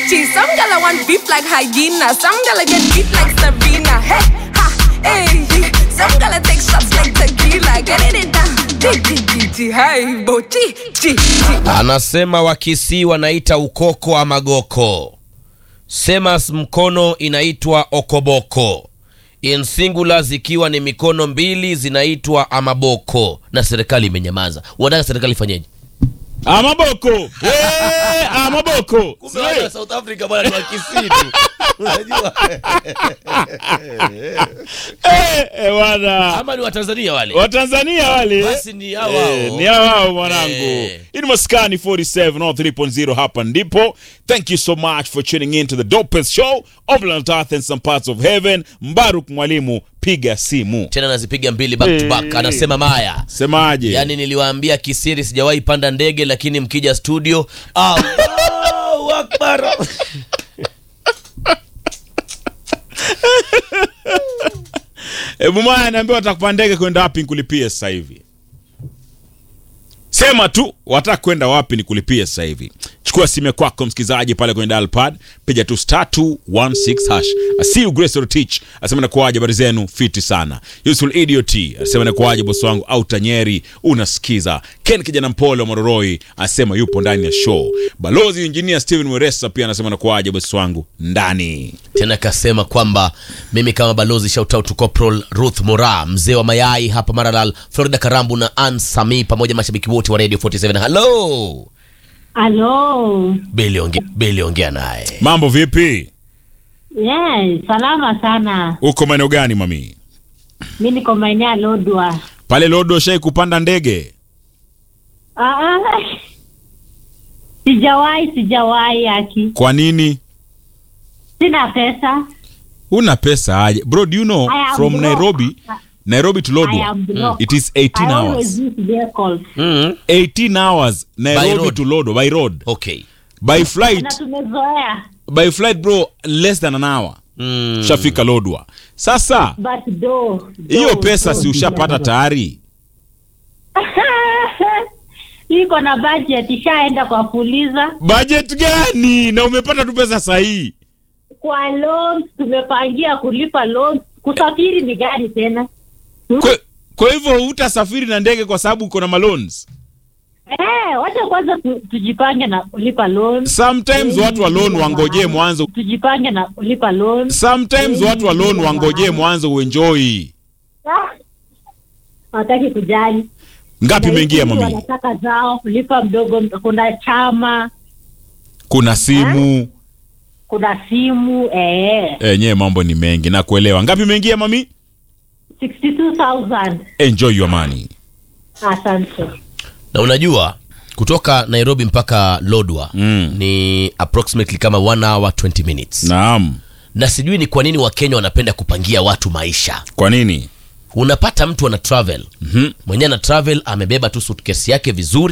chi. Some gala want beef like hyena. Some gala get beat like Serena. Hey, ha, hey. Some gala take shots like tequila. Get it down. Chi, chi, chi, chi. Hey, bo, chi, chi, chi. Anasema Wakisii wanaita ukoko ama goko. Semas mkono inaitwa okoboko. In singular zikiwa ni mikono mbili zinaitwa amaboko, na serikali imenyamaza. Wanataka serikali ifanyeje? amaboko Eh, amaboko Sio? South Africa bwana ni Wakisii tu. Unajua? Eh, eh, bwana Ama ni Watanzania wale? watanzania wale Basi ni hao Eh, hao. ni hao hao mwanangu Eh. hii ni maskani 47 on 3.0 hapa ndipo thank you so much for tuning in to the dopest show of planet earth and some parts of heaven mbaruk mwalimu piga simu Tena nazipiga mbili back to back. Eh. Anasema Maya. semaje Yaani niliwaambia kisiri sijawahi panda ndege lakini mkija studio Allahu Akbar. hebu maya naambia watakupaa ndege kwenda wapi nikulipie sasa hivi sema tu wataka kwenda wapi nikulipie sasa hivi chukua simu kwako msikilizaji pale kwenye dial pad piga tu star 216 hash asiu grace rotich asema nakuaje habari zenu fiti sana useful idiot asema nakuaje bosi wangu au tanyeri unasikiza ken kijana mpole wa mororoi asema yupo ndani ya show balozi engineer steven weresa pia anasema nakuaje bosi wangu ndani tena kasema kwamba mimi kama balozi shout out to Corporal Ruth Mora mzee wa mayai hapa Maralal Florida Karambu na Ann Sami pamoja mashabiki wote wa Radio 47 hello Halo. Bili ongea Bili ongea naye mambo vipi Yes, salama sana. uko maeneo gani mami Mi niko maeneo ya Lodwa. pale lodo shai kupanda ndege Ah, ah. Sijawahi, sijawahi aki. kwa nini Sina pesa. una pesa aje bro do you know I am from broke. nairobi nairobi to I lodwa am broke. it is 18 I hours always use vehicles. mm. 18 hours nairobi road. to lodwa by road okay by flight Na tumezoea. by flight bro less than an hour mm. ushafika lodwa sasa But do. hiyo pesa si ushapata tayari Iko na budget ishaenda kwa fuliza. budget gani na umepata tu pesa sahihi Kwa loans tumepangia kulipa loans. Kusafiri ni gari tena. kwa, kwa hivyo hutasafiri na ndege kwa sababu uko na malons Eh, wacha kwanza tu, tujipange na kulipa loans. sometimes watu wa loan wangojee mwanzo Tujipange na kulipa loans. sometimes watu wa loan wangojee mwanzo uenjoy Ah, Hawataki kujali. ngapi Na imeingia hizi mami wanataka zao kulipa mdogo, kuna chama, kuna simu kuna simu eh, enyewe mambo ni mengi na kuelewa ngapi imeingia mami 62,000. enjoy your money Asante. na unajua kutoka Nairobi mpaka Lodwa Mm. ni approximately kama 1 hour 20 minutes naam na sijui ni kwa nini Wakenya wanapenda kupangia watu maisha kwa nini unapata mtu ana travel Mhm. mwenyewe ana travel amebeba tu suitcase yake vizuri